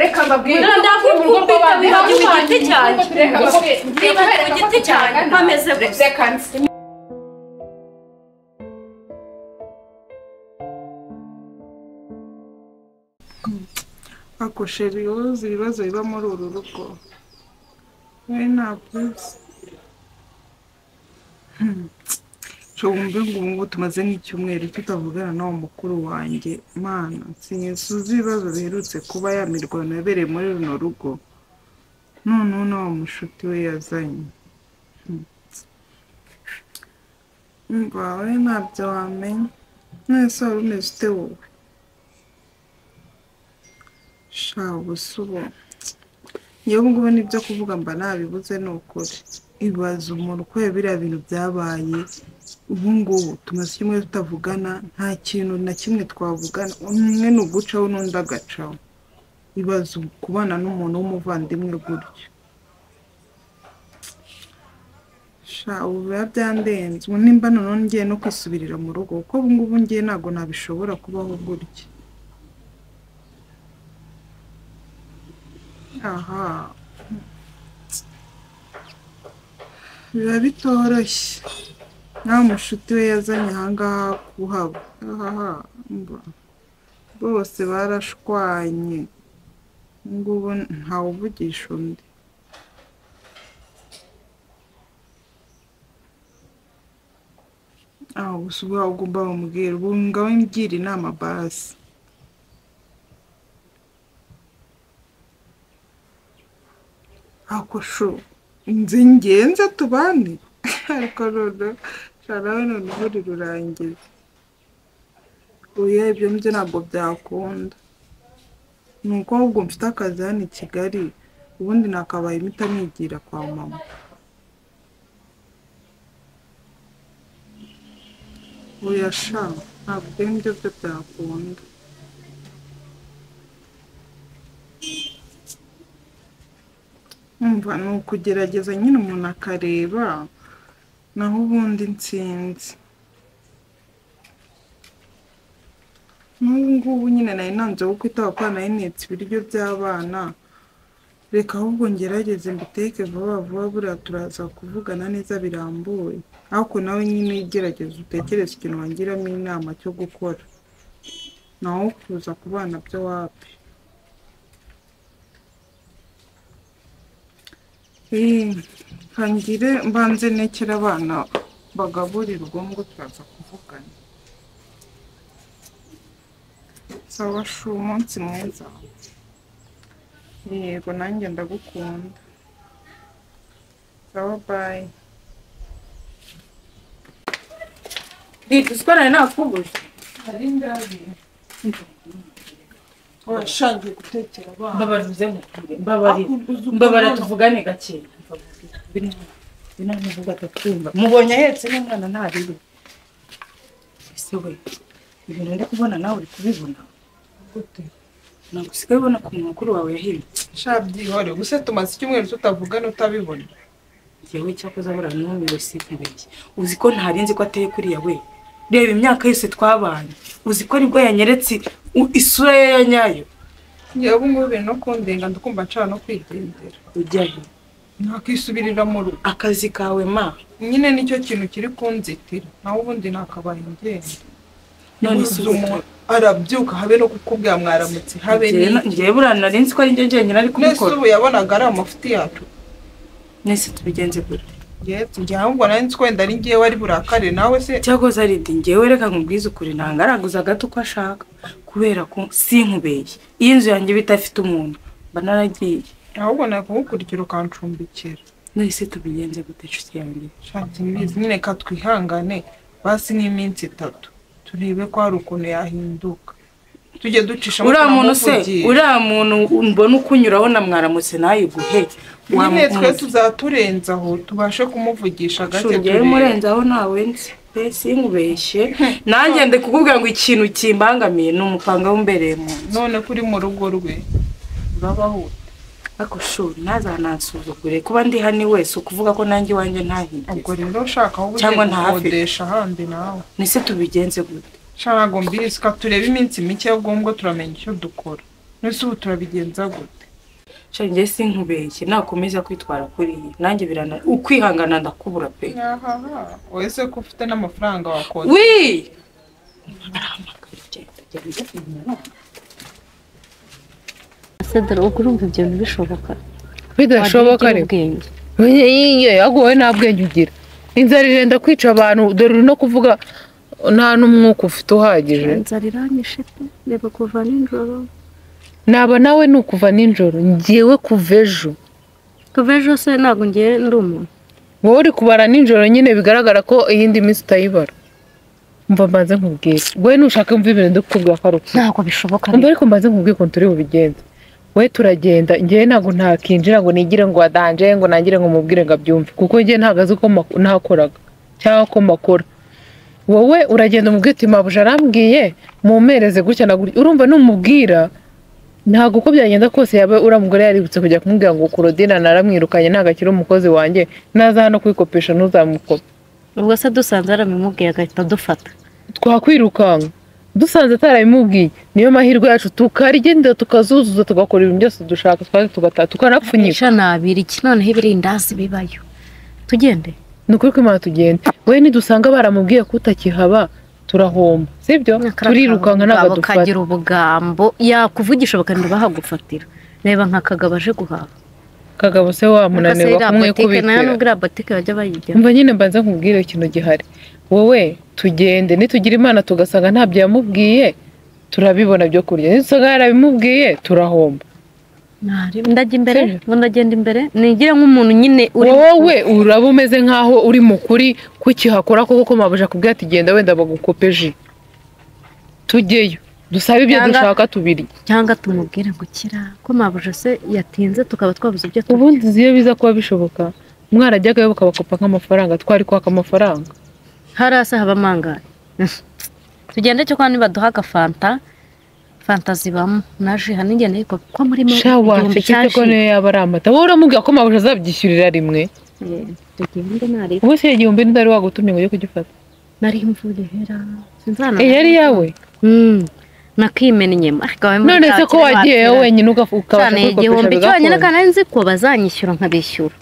akababwira ndakwikubita biba ku giti cyanjye reka mbabwire biba ku giti cyanjye nkomeze gusa seconds akoshe ibibazo ibibazo biba muri uru rugo nshobora ngo tumaze nk'icyumweru tutavugana n'uwo mukuru wanjye mana sinsuze ibibazo biherutse kuba ya mirwano yabereye muri runo rugo noneho n'uwo mushuti we yazanye Hmm. Umva, wowe ntabyo wamenya mwese wari umeze ute wowe sha ubusubo yewe ngubu nibyo kuvuga mba nabibuze ni ukuri ibaza umuntu uko biriya bintu byabaye ubu ngubu tumaze icyumweru tutavugana nta kintu na kimwe twavugana umwe ni ugucaho n'undi agacaho ibaza kubana n'umuntu w'umuvandimwe gutyo sha ubu biba byandenze ubu nimba noneho ngiye no kwisubirira mu rugo kuko ubu ngubu ngiye ntabwo nabishobora kubaho gutya aha biba bitoroshye nta mushuti we yazanye ahangaha kuhaba aha mba bose barashwanye ngubu ntawuvugisha undi aho gusa ubwo ugomba bamubwira ubu ngawe mbyira inama basi akosho inzu ingenzi tubane ariko noneho nawe none ubundi rurangiza oya ibyo nibyo ntabwo byakunda ni uko ahubwo mfite akazi hano i kigali ubundi nakabaye imiti nigira kwa mama oya sha ntabwo ibyo ngibyo byo byakunda umva ni ukugerageza nyine umuntu akareba naho ubundi nsinzi n'ubu ngubu nyine nari nanze wo kwita kuko nari nitse ibiryo by'abana reka ahubwo ngerageze mbiteke vuba vuba buriya turaza kuvugana neza birambuye ariko nawe nyine gerageza utekereze ikintu wangiramo inama cyo gukora naho kuza ku bana byo wapi nkangire mbanze nekera abana bagaburira ubwonko turaza kuvugana sawa shu umunsi mwiza yego nanjye ndagukunda sawa bayi Didi, usikorane nakubuje hari ingabi washangiye gutekera abana mbabara uze mukure mbabara mbabara tuvugane gake binani vuba atacumba mubonye ahetse n'umwana ntarebe ese we ibintu ndi kubona nawe uri kubibona gute ntabwo usigaye ubona ko umukuru wawe yahindutse shabyihore gusa tumaze icyumweru tutavugana utabibona njyewe cyakoze abura n'umiwe sinkubeshye uzi ko ntari nzi ko ateye kuriya we reba imyaka yose twabanye uzi ko nibwo yanyeretse u- isura ye ya nyayo yewe ngubu biri no kundenga ndikumva nshaka no kwigendera ujyayo nakisubirira mu rugo akazi kawe ma nyine nicyo kintu kiri kunzitira nawe ubundi nakabaye ingenda none Ubuze si ubu umuntu arabyuka habe no kukubwira mwaramutse habe ni njyewe buriya nari nzi ko ari njye njyenyine ari mwese kubikora ubu yabonaga ari amafuti yacu mwese tubigenze gute yetse njye ahubwo nari nzi ko wenda ari ngewe wari burakare nawe se cyakoze ari ndi njyewe reka nkubwize ukuri ntabwo araguza gato uko ashaka kubera ko sinkubeye iyi nzu yanjye iba idafite umuntu mba naragiye ahubwo nakugukurikira ukancumbikira nahise tubigenze gute inshuti yanjye shati mbizi nyine ka twihangane basi nk'iminsi itatu turebe ko hari ukuntu yahinduka tujye ducishamo uriya muntu se turamuvugira. uriya muntu mbona ukunyuraho na mwaramutse ntayiguhe nyine twe tuzaturenzaho tubashe kumuvugisha gake ngewe murenze aho ntawe nzi pe sinkubeshye nanjye ndi kukubwira ngo ikintu kimbangamiye ni umupanga w'umbereye mu nzu none kuri mu rugo rwe urabaho ariko shuri ntazanansuzugure kuba ndi hano wese ukuvuga ko nanjye iwanjye ntahigeze ubwo rero ushaka aho ugiye Cyangwa ntahave. gukodesha ahandi nawe nese tubigenze gute nshaka mbizi ka turebe iminsi mike y'ubwo ngubwo turamenya icyo dukora nese ubu turabigenza gute njye sinkubeshye nakomeza kwitwara kuriya nanjye birana ukwihangana ndakubura pe wese ko ufite n'amafaranga wakoze wi arahamagara agenda agenda agenda ese dore ubwo urumva ibyo ntibishoboka bidashoboka Wagira ariko ubwenge iye ahubwo wowe nta bwenge ugira inzara irenda kwica abantu dore uri no kuvuga nta n'umwuka ufite uhagije inzara iranyishe pe reba kuva nijoro naba nawe ni ukuva nijoro ngewe kuva ejo kuva ejo se ntabwo ngiye ndi umuntu wowe uri kubara nijoro nyine bigaragara ko iyindi minsi utayibara mva mbanze nkubwire wowe nushaka mva ibintu dukubwira ko ari ukuri ntabwo bishoboka mba ariko mbanze nkubwire ukuntu turi bubigenze wowe turagenda ngewe ntabwo ntakinjira ngo nigire ngo adanje ngo nangire ngo mubwire ngo abyumve kuko ngewe ntabwo azi ko mak- ntakoraga cyangwa ko makora wowe uragenda umubwira uti mabuja arambwiye mumpereze gutya na gutya urumva numubwira ntabwo uko byagenda kose yaba uriya mugore yaributse kujya kumubwira ngo korodina naramwirukanye ntabwo akiri umukozi wanjye naza hano kwikopesha ntuzamukope ubwo se dusanze aramumubwiye agahita dufata twakwirukanka dusanze atarabimubwiye niyo mahirwe yacu tukarigenda tukazuzuza tugakora ibintu byose dushaka twaze tugataha tukanapfunyika Ijana nabiri iki noneho ibirindazi bibayo tugende ni ukuri kw'imana tugenda we nidusanga baramubwiye ko utakihaba turahomba sibyo turirukanka ntabwo Akababo dufata kagira ubugambo yakuvugisha bakanyura bahagufatira reba nka kagabo aje guhaha kagabo se wamunanirwa botike nayo kumwikubitira nubwo iriya botike bajya bayijyamo mva nyine mbanza nkubwire ikintu gihari wowe tugende nitugira imana tugasanga ntabyo yamubwiye turabibona byo kurya nidusanga yarabimubwiye turahomba ndajya imbere Sure. ngo ndagenda imbere nigire nk'umuntu nyine uri wowe uraba umeze nk'aho uri mukuri kukihakora koko ko mabuja kubwira ati genda wenda bagukopeje tujyeyo dusabe ibyo Cyangwa- dushaka tubirye cyangwa tumubwire ngo kira ko mabuje se yatinze tukaba twabuze ibyo turya. ubundi iyo biza kuba bishoboka mwarajyagayo bukabakopa nk'amafaranga twari kwaka amafaranga hari hasi haba amangaye tugende cyo kwa nibaduha agafanta fanta zibamo na ji hari n'igihe nayiko ko murimo shawa igihumbi cya mfite ko ji. niyo yaba ari amata wowe uramubwira ko mabuja azabyishyurira rimwe Eh, tugende nari ubu si igihumbi ntidari wagutumye ngo ujye kugifata nari imvura ihera sinzana Eh, yari yawe Mm, nakimena inyama ariko wowe muri none se bwa ko kera wagiye bakera. wenyine ugafu- ukabasha cyane igihumbi kwikopesha cyonyine bigakunda kandi nari nzi ko bazanyishyura nkabishyura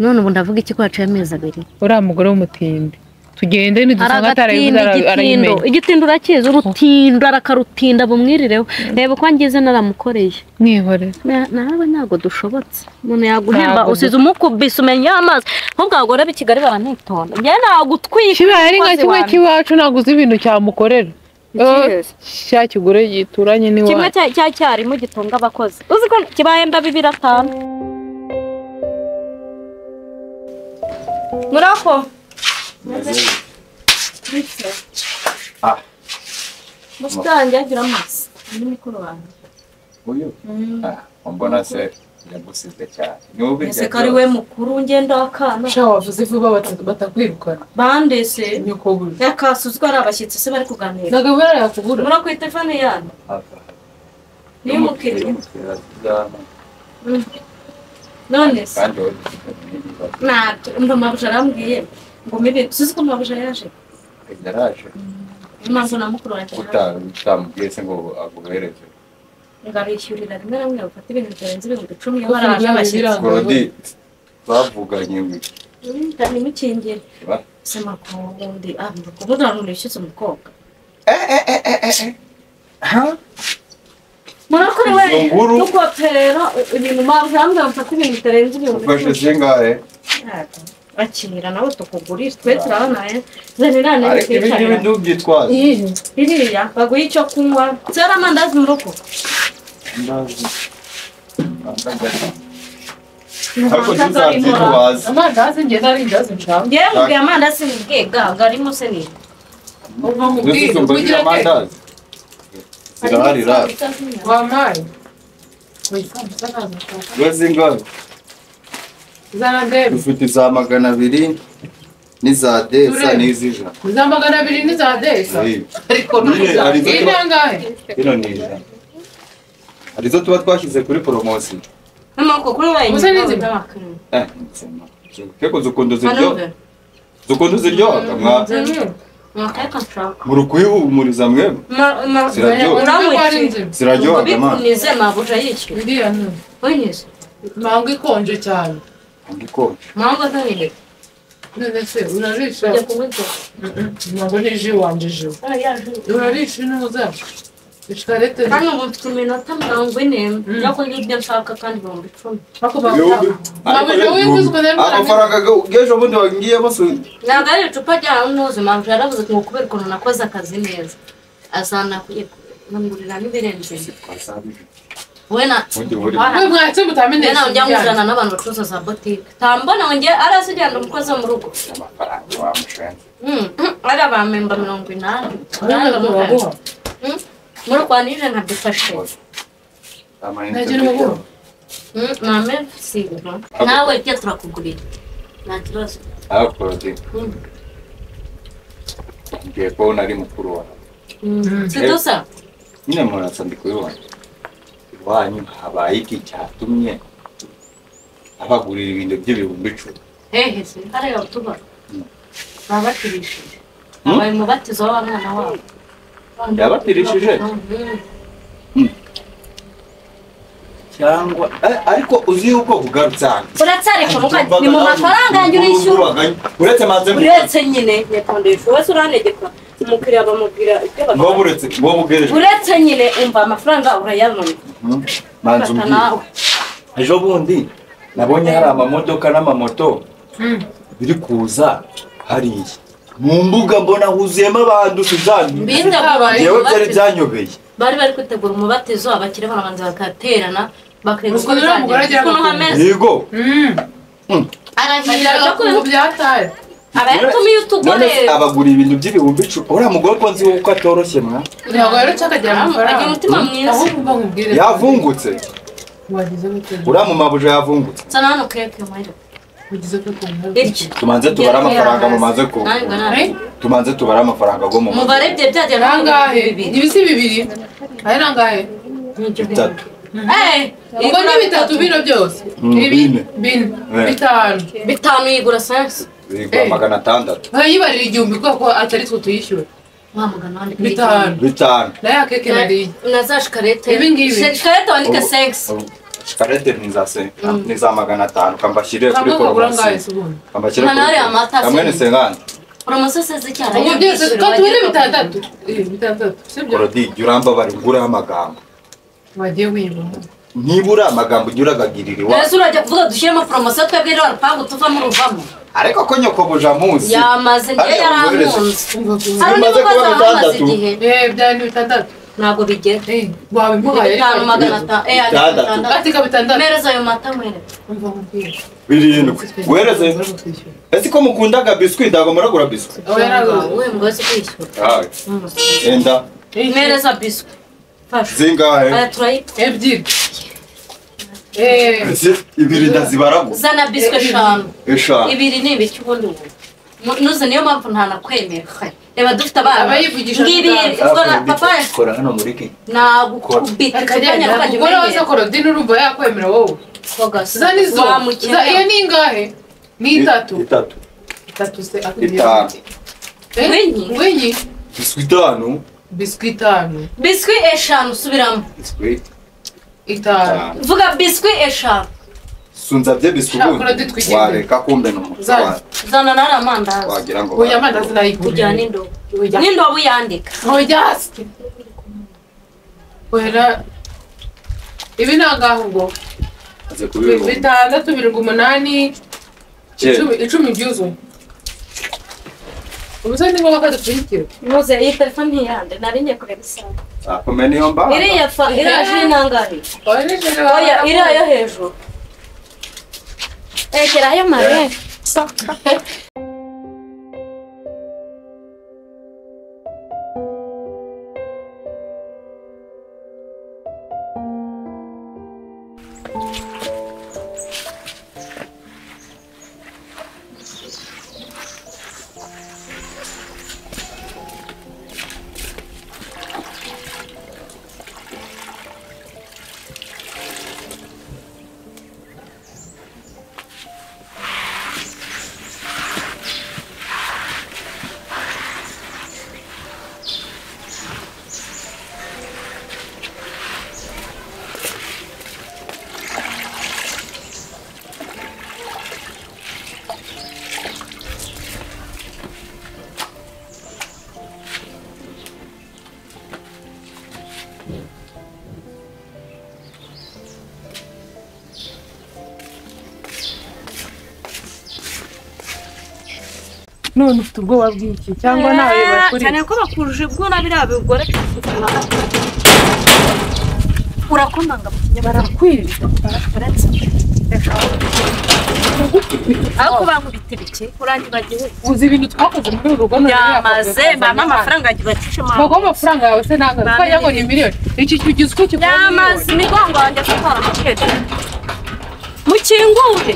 none ubu ndavuga iki ko haciye amezi abiri uriya mugore w'umutindi tugende hari nidusanga agatindi atarayibuze igitindo arayimenya igitindo urakizi urutindo arakarutinda bumwirireho reba ko ngize naramukoreye mwihore Na- nawe ntabwo dushobotse umuntu yaguhemba Ntabwo usize umukubise umenya amazi nk'ubwo abagore b'i kigali baranitonda njyewe nagutwika kibaye ari nka kimwe cy'iwacu ntabwo uzi ibintu cyamukorera Yes. cya kigore gituranye kimwe n'iwacu cya cya cyarimo gitunga abakozi uzi ko kibahemba bibiri atanu murako Ah. busitani yagira amazi muri mikoro wanjye uyu Ah, mbona se yagusize cyane niwe ese ubirya ko ari we mukuru ngenda w'akana sha wavuze vuba batakwirukana bandese nyoko buri yakasuzwa ari abashyitsi se bari kuganira ntabwo biba yakugura murako iyi telefone yanyu niyo umukiriya none se kandi wowe ntibyibaze. ntabyo umva mabuja arambwiye ngo mibi suzi ko mabuja yaje yaraje niyo mpamvu na mukuru wanjye nawe uta- utamubwiye se ngo aguhereze ngo arishyurira rimwe na rimwe bafata ibintu bitarenze ibihumbi icumi iyo baraje abashyitsi gorodi bavuganye ngo ndamimukingire ba sema ko undi avuga ko ubundi hari umuntu wishyutse umukobwa murakuri we Izo nguru. tukoperera ibintu mabuja arambwiye bafata ibintu bitarenze ibihumbi ufashe zingahe Ntabwo. akinira nawe tukugurira twe turabanaye zane nane ariko ibi ngibi twicarira ntubyitwaze biriya baguhe icyo kunywa zera amandazi mu rugo Ndazi. Ndagaza. ariko yewe tuzabyitwaza amandazi ngenda ari indazi nshaka mubwiye amandazi mubwiye gaga arimo se ni Yuzuza umbagire amandazi zirahari rasi wampaye ziba zingahe zaradebu dufite iza magana abiri n'iza desa Turebe. n'iz'ijana za magana abiri ni za desa Iyi. ariko Nyine, hari izo tuba- n'inangahe ino ni ijana hari izo tuba twashyize kuri poromosiyo amaboko kuri wenyine muze n'izibaka Eh, nzima. keko zikunda ziryoha zikunda ziryoha mwa mwakayaka nshaka muri kuyihumuriza mwebwe ziraryoha uramutse ziraryoha bipfunize mabuje yishyura iriya nzu wenyine Manga ikonje cyane Ikonje. mpamvu azanye none se urarisha kujya kunywa inzoga ntabwo ni ji wanje ji Ah, ya ju. urarisha inuza ishikarete kandi ubu mfite iminota mirongo ine yo kurya ibyo nshaka kandi ibihumbi icumi ariko Ibihumbi. Mama, nawe wiguzwe rero amafaranga y'ejo bundi wagiye basuye ntabwo ari icupa rya muzi mpamvu yaravuze ngo kubera ukuntu nakoze akazi neza azanakwiye kumugurira n'ibirenze we na Ubundi buri- mwe mwatse mutamenye nawe njya nkuzana n'abantu bacuruza za botike tambona ngo njye ari asigenda umukozi wo mu rugo amafaranga wamushenze Mm, mm, ari abamemba mirongo inani Urabona ko baguha. Mm, muri kwa nije nkadufashe Ntagira ubwoba. Mm, mame sibo nawe ibyo turakugurira nta kibazo hakurodi Mm. ngiye kubona ari mukuru wawe Mm, sidusa nyine murasa ndi kubibona iwanyu habaye iki cyatumye abagurira ibintu by'ibihumbi icumi hehe se hariya utuba baba batirishije Hmm? abaye umubatizo w'abana wabo Yabatirishije? Mm. cyangwa eh, ariko uzi yuko ugarutse hano uratsareka muka ni mu mafaranga yanjye urishyura uretse maze uretse nyine nyakondesha wese uranegeka umukiriya bamubwira ibyo ngoba bakora uretse ngoba ugereje uretse nyine umva amafaranga urayabona fata manzi umbwire nawe ejo bundi nabonye hari amamodoka n'amamoto biri kuza hariya mu mbuga mbona huzuyemo abantu suzani Bindabura yewe byari byanyobeye bari bari kwitegura umubatizo abakire barabanza bakaterana bakareba uko Ubwo rero umugore bizagenze agira ukuntu ngo- hameze yego arahirira Bagira byo mu kubera byataye abayatumiye none utugore se abagura ibintu by'ibihumbi icumi uriya mugore ko nzi uko atoroshye mwa ntabwo rero cyakagira agira amafaranga umutima mwiza ahubwo mba nkubwire yavungutse wagize gute uriya mu mabuja yavungutse sana hano keke mwere wagize gute bityo tumanze tubare amafaranga mumaze ku ntabwo nawe Eh? tumanze tubare amafaranga go mu umubare bye byajya ni angahe ibisi bibiri ari ni angahe bitatu ubwo ni bitatu bino byose Mm, ibi bine. bine Eh. bitanu bitanu yigura sense bigura Eh. magana atandatu nkayibarira igihumbi kubera ko atari twe tuyishyura wamugana wandika bitanu bitanu nayo akeke nariye na za shikarete Ibi ngibi. shikarete wandika sense Ubu- shikarete ntiza se ntiza magana atanu kambashyire kuri kamwe kagura angahe se poromosiyo ubundi kambashyire Nta nawe amata kuri- kamwe ni se. sengani poromosiyo se z'icyara ubu byose tubone bitandatu Eh, bitandatu sibyo korodi jya urambabara nguraho amagambo wagiye wiba nibura amagambo ujya uragagirira iwawe mbese urajya kuvuga dushyiremo poromosiyo twebwe rero rupangu tuvamo ruvamo ariko ko nyokobuja munsi yamaze niyo Ariya yarankunze hari Bimaze undi kuba mubaza amaze bitandatu. igihe eh byari bitandatu ntabwo bigera eh wawe Ni imuhaye bitanu magana atanu eh ari Bitandatu. bitandatu atika bitandatu mpereza ayo mata mwere umva nkubwire birindwi guhereze ese ko mukundaga biswi ntabwo muragura biswi aho yaraguze we ngo wese kwishyura Aye. enda mpereza biswi fasha zingahe aya turayita ebyiri eh Ese ibiri ndazibara gusa zana biswi eshanu eshanu ibiri ni ibiki ubundi ubu nuze niyo mpamvu nta nakwemera reba dufite abana Abayivugisha ngibi muganga. ubwo na papa kora hano muri ki nagukubita akanya kajya umugore wawe akora dini urumva yakwemera wowe za nizo za iyo wamukenera ni ingahe ni itatu itatu itatu se Itanu. Ngwinyi? ngwinyi biswi itanu biswi itanu biswi eshanu subiramo biswi itanu itanu vuga biswi eshanu sunzabye biswi Shaka ubundi uradutwigire. wareka kumbe ni umutwe Zana. wawe zana nari amandazi wagira ngo oya amanda sinayigura kujyana n'indobo n'indobo yandika oya hasi oya ibi ni angahe ubwo aze kubibona bitandatu birindwi umunani icumi- icumi byuzuye umusore ni ngombwa ko adupfunyikira muze iyi telefone ntiyande nari ngiye kureba isaha akome niyo mbaraga iriya fa iriya ji ni angahe oya iriya yo hejuru egerayo mare none ufite ubwoba bw'iki cyangwa nawe bakuri cyane ko bakuruje ubwo na biriya bigore urakomanga mu kinyabara barakwirinda ariko bankubita ibiki urangiza igihugu uzi ibintu twakoze muri uru rugo byamaze mama amafaranga yagiye bacishe baguha amafaranga yawe se ntabwo twagira ngo ni miliyoni iki kigize uko kikora byamaze imigongo wanjye atwara amakete mukingure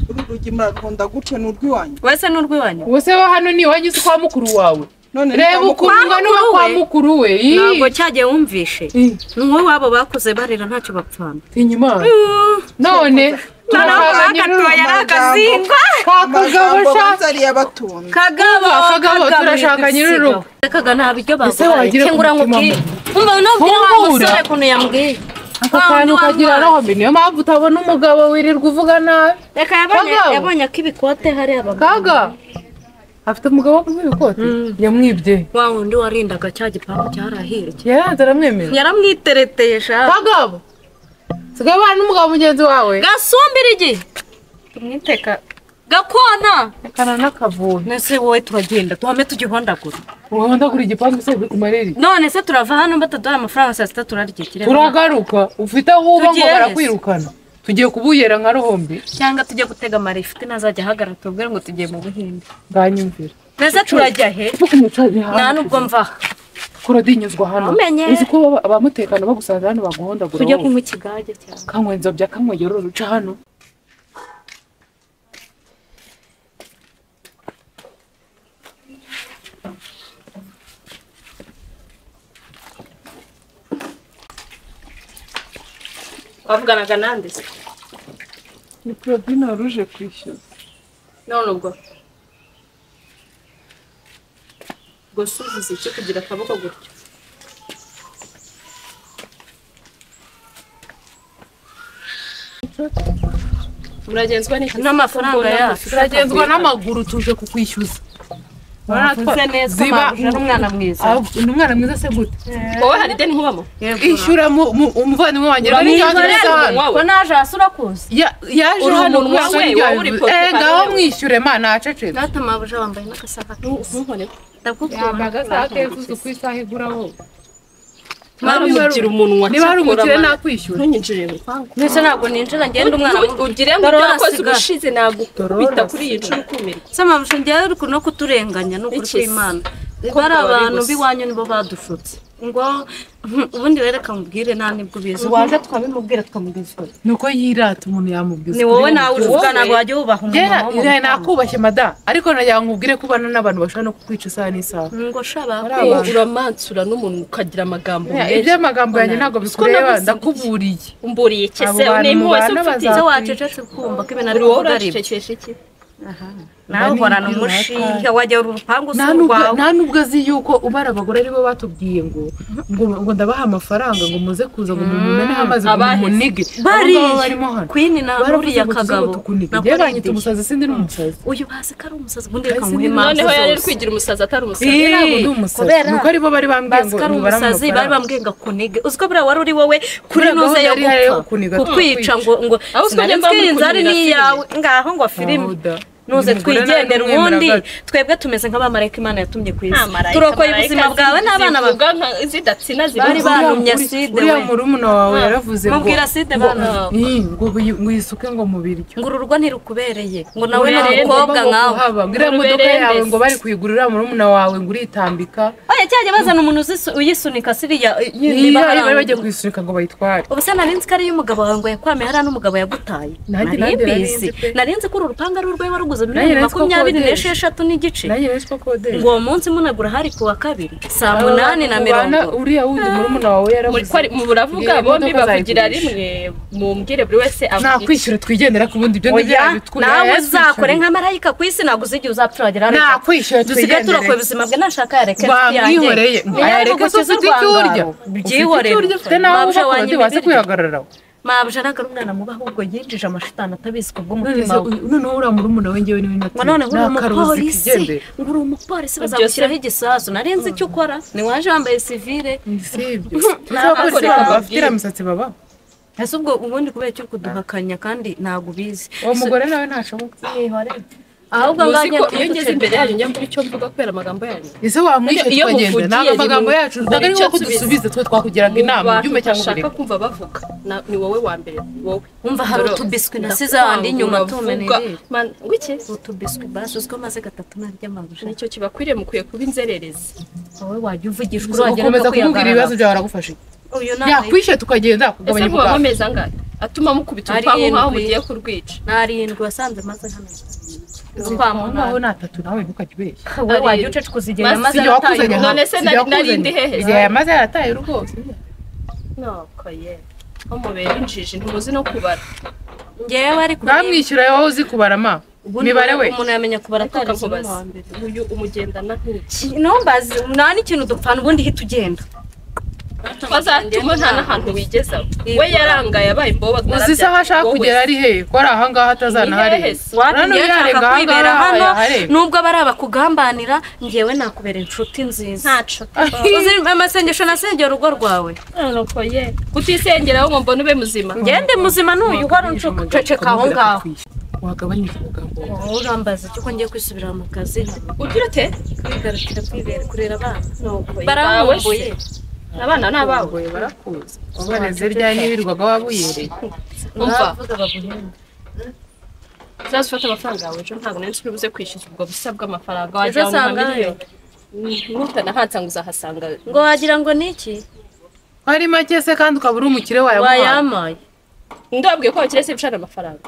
uru rugi murakunda gutyo ni urw'iwanyu wese ni urw'iwanyu ubuse bo hano ni wagize kwa mukuru wawe none reba ukuntu ungana uba kwa mukuru we Ii. ntabwo cyagiye wumvishe ni wowe wabo bakuze barira ntacyo bapfana tinya imana none turakazanye akatoya ari agasimba kakagabo sha ariyo abatunda kagabo Kagabo, turashaka nyir'urugo. reka nta biryo Ese wagira baguhaye ngo umutima ubwire umva nubwire wa Ntubura. musore ukuntu yambwiye aka Wa wundi kantu kagira wanywaye. nabi niyo mpamvu utabona umugabo wirirwa uvuga nabi reka yabonye Kagabo. yabonye ko ibikote hari abagabo kaga afite umugabo wo ikoti yamwibye wa wundi warindaga cya gipangu cyarahirye yaranze aramwemera yaramwitereteye shaka kagabo sigaye ubana n'umugabo mugenzi wawe gasumbira igihe tumwiteka gakona kana n'akavuna nese wowe turagenda tuhame tugihondagura ubundi agura igipangu se kuri kumariri none se turava hano bataduha amafaranga saa sita turarya kireba turagaruka ufite aho uba ngo Tugiye heza. barakwirukana tugiye kubuyera nka ruhombi cyangwa tujye gutega amarifite ntazajya ahagarara tubwire ngo tugiye mu buhinde bwanyumvira nese turajya he nta nubwo mva kuradinyuzwa hano Namenye. uzi ko baba- abamutekano bagusanze hano baguhondagura tujye wowe. kunywa ikigage cyane kanywa inzobya kanywa yororo uca hano wavuganaga nande se ni porobine wari uje kwishyura none ubwo ubwo se uvuze iki kugira akaboko gutyo muragenzwa n'iki n'amafaranga yacu turagenzwa n'amaguru tuje kukwishyuza mwakoze neza Ziba- mwabuja n'umwana mwiza Ah, ni umwana mwiza se gute wowe hari ideni nkubamo ishyura mu- mu- umuvandimwe wanjye rero Urabona yaje ikibazo hano. umunwa we? ko naje hasi urakuzi Ya- yaje Uri hano umuntu kubera ko wawe, irya wowe uri bivuze. poke Eh, pale ngaho wewe. mwishyure mana acecetse data mabuja wambaye n'agasaka keza ntunkore ndakukunda ku isaha igura wowe baramugira umunwa niba hari umukire nakwishyura ntunyinjire mu rupangu mbese ntabwo ninjira ngenda umwana Ntu- ugire ngo ibyo Dorora wakoze sigara. ubushize nagukubita kuri iyi nshuro ukumirwa se amabusha ngewe uri no kuturenganya ni ukuri Iki se? kw'imana Ko bari bari abantu gusa. b'iwanyu nibo badushutse ngo "Hmm, ubundi rero reka mubwire nta nibwo ubizi waje twabimubwira twamugezwaho ni uko yirata umuntu yamubwiza ni wowe nawe uvuga ntabwo wajya wubaha umuntu wo mu iraye muryango. nakubashye mada ariko nagira ngo nkubwire ko ubana n'abantu bashobora no kukwica isaha n'isaha ngo shaba Bari abantu. uramansura n'umuntu ukagira amagambo meza iby'amagambo yanjye ntabwo bikureba ndakuburiye umburiye iki Abo se bantu ni impuhwe se mubana ufite se bazakwica. wacecetse kumva ko ibintu ari buri wowe kuvuga ari ibyo uracecekesha iki nawe uhorana umushinga wajya urupangu si nta nubwo- urwawe nta nubwo azi yuko ubara abagore aribo batubwiye ngo ngo ngo ndabaha amafaranga ngo muze kuza ngo mumumeneho amazi ngo Abaheze. mumunige bari Abo ngabo barimo hano kwini na baravuze nuriya ngo tuze ngo kagabo tukunige nako byabanyita arindiriye. umusazi sindi n'umusazi uyu bazi ko ari umusazi ubundi reka Bahise muhe nibona- impamvu noneho yari ari zose. kwigira umusazi atari umusazi Ii, ntabwo ndi umusazi kubera- ni uko aribo bari bambwiye bazi ngo ko ari nibara umusazi bari amafaranga bambwiye ngo akunige uzi ko buriya wari uri wowe kuri Buriya nuze yo gahunda yari iyo gupfa kuniga, kukwica tukakwica. ngo ngo Aho usibye sinari mba muri nzi inzara kunira ni filime. iyawe ngaho ngo filime Yahuda. nuze Uyu mugore twigendere nawe n'umwemera ubundi gato. twebwe tumeze nk'abamarayika imana yatumye ku isi Amarayika, turokoye amarayika ubuzima bwawe zivuga n'abana bawe nka zidatsina Bari zivuga barumye Uriya- acide uriya we. murumuna wawe yaravuze ngo mubwira acide ngo- bana bawe. Ii, ngo buyi- ngo uyisuke ngo mu biryo ngo uru rugo ntirukubereye ngo nawe ni Ubereye, umukobwa nkawe nkawe iriya modoka Ubereye yawe mbese. ngo bari kuyigurira murumuna wawe ngo uritambika oya cyajya bazana umuntu uzisu- uyisunika siriya Ii, niba hari bari aho- bagiye kuyisunika ngo bayitware ubu se nari nzi ko ariyo umugabo wawe ngo yakwame hariya n'umugabo yagutaye nari Nanjye- nanjye nari mbizi nzi pe. nari nzi ko uru rupangu ari urwawe waruguze Nanjye miliyoni nari nzi ko makumyabiri akodesha. n'esheshatu n'igice nanjye rero siko ngo kodesha uwo munsi munagura hari ku wa kabiri saa munani na mirongo Ubana- uriya wundi murumuna wawe muri yaravuze kwari mu buravuga Iriya bombi modoka bavugira azayigurisha. rimwe mumbwire buri wese nta avuga iki kwishyura twigendera ku bundi ibyo ngibyo oya yabitwura nawe uzakore nka marayika ku isi ntabwo uzigira uzapfiragera hano nta kwishyura dusigaye turokoye twigendere ubuzima bwe nashaka yareke inshuti yanjye bamwihoreye ayareke se ufite icyo urya byihorere Ufite icyo urya, ufite n'aho mabuje ushobora wanjye wasi ibiryo kwihagarara mabuje nagara umwana mubi ahubwo yinjije amashitani atabizi ku none bw'umutima se we uyu- noneho uriya murumuna we njyewe niwe ngo none nguri nakaruzi umupolisi kigendere ngo uri umupolisi Byose- bazagushyiraho igisasu nari nzi icyo ukora ni waje wambaye sivire sibyo uzabakoreka abafite iriya misatsi baba ese ubwo ubundi kubera icyo kuduhakanya kandi ntabwo ubizi uwo mugore nawe ntashobora ahubwo Muzi ngajya ko iyo ngeze imbere yanyu njya mvuga icyo mvuga kubera amagambo yanyu ese wamwishe Iyo tukagenda muvugiye ntabwo amagambo rimwe, yacu ntabwo ari icyo ko asubiza. dusubize twe twakugiraga inama ibyumba cyangwa ushaka uburere kumva bavuga na- ni wowe wa mbere wowe wumva hari Dore- utubiswi nasize ndakwanga, ahandi inyuma uravuga. tumeneye Man- wiki utubiswi basuzwe amaze gatatu narya amabuja nicyo kibakwiriye mukwiye kuba inzererezi wowe wajya uvugishwa ukomeza kumubwira ibibazo byawe aragufasha iki? uyu yakwishe tukagenda ese kugabanya muba umugambi mumeze angahe atuma mukubita Ari urupangu nkaho indwi. mugiye kurwica ni arindwi wasanze maze hano kwa nawe munani ni atatu nawe ntukajya ubeshya wowe wajya uceceka uzigera Maze amaze igihe arataye wakuzanye umunani. none se nari- nari ndi hehe? igihe yamaze yarataye rwose noko ye aho mubera injiji ntimuzi no kubara ngewe ari kuri ntamwishyura wowe uzi kubara ma ubundi mibare we umuntu yamenya kubara ariko atari isomo akakubaza uyu umugendana nk'iki nombazi umunani ikintu dupfana ubundi hita ugenda bazatuma nta n'ahantu wigezaho we yarangaye abaye imboba uzi isaha ashaka kugera ari hehe ko ari ahangaha atazanaharenga Ni hehe se? Wapi njyewe nshaka kwibera hano yarenga nubwo bari abakugambanira ngewe nakubera inshuti nziza ntacu uzi amasengesho nasengera urugo rwawe noko ye kutisengeraho ngo mbone ube muzima ngewe ndi muzima n'uyu uhora uceceka aho ngaho wagabanyije umugambi wawe Wowe urambaza icyo ko ngiye kwisubirira mu kazi ugira ute kwigarukira kwibera kurera abana noko ye baramumbuye abana ni abawe Abagoye barakuzi wabareze ryari n'ibirirwaga wabuyereye umva bavuga baguhembe uzaze ufate amafaranga yawe ejo ntabwo nari nzi buze kwishyura ubwo busa bw'amafaranga Ejo wajya mu usanga mamiliyoni nutanahatsa ngo uzahasanga ngo wagira ngo ni iki ari make se kandi ukaba uri umukire wayamuhaye wayamaye ndabwiye ko bakirese ibicana amafaranga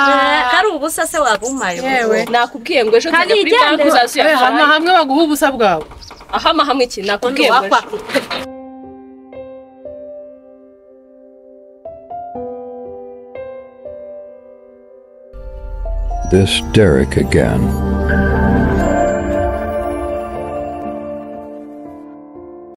Eh, hari ubusa se wabumaye yewe nakubwiye ngo ejo Kandi nzajya kuri banki yigendere. uzaze Eh, hamwe uyatware hamwe baguha ubusa bwawe ahama hamwe iki undi nakubwiye ngo ejo wakwaka This Derek again.